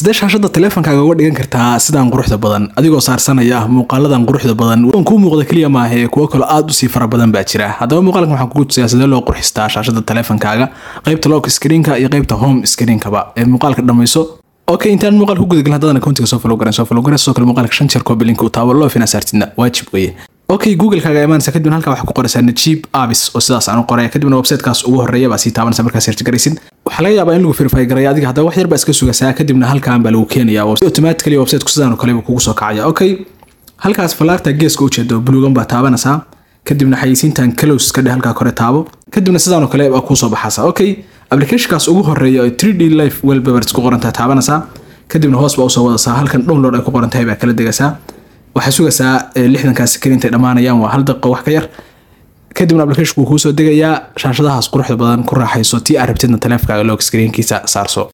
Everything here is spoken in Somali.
sidee shaashada taleefonkaaga uga dhigan kartaa sidaan quruxda badan adigoo saarsanaya muuqaaladan quruxda badan kuu muuqda keliya maahe kuwo kaloo aad usii fara badan baa jira haddaba muuqaalkan waxaan kugu tusayaa sidee loo qurxistaa shaashada taleefonkaaga qaybta lock screenka iyo qaybta home screenkaba ee muuqaalka dhamayso okay intaan muuqaal ku gudagelin haddana accountiga soo follow garan soo follow garan sidoo kale muuqaalka shan jeer koobi linka uu taabo loo fina saartidna waajib weeye okay google-kaaga imaanaysa kadibna halkaa waxaa ku qoraysaa najib abis oo sidaas aan u qoraya kadibna websitekaas ugu horeeya baa sii taabanaysa markaa search garaysid waxaa laga yaabaa in lagu verify garaya adiga haddaba wax yar baa iska sugasaa kadibna halkaan baa lagu keenayaa oo automatically websiteku sidaan oo kale buu kugu soo kacaya okay halkaas falaarta geeska ujeedo buluugan baa taabanaysaa kadibna xayisiintan close ka dheh halkaa kore taabo kadibna sidaan oo kale baa kuu soo baxaysa okay applicationkaas ugu horeeya oo 3d life wellpapers ku qorantaa taabanaysaa kadibna hoos baa usoo wadaysaa halkan download ay ku qoran tahay baa kala degaysaa waxaa sugaysaa lixdankaas screen intay dhammaanayaan waa hal daqiiqo wax ka yar kadibna applicationku kuu soo degayaa shaashadahaas quruxda badan ku raaxayso tii aad rabtidna taleefonkaaga log screenkiisa saarso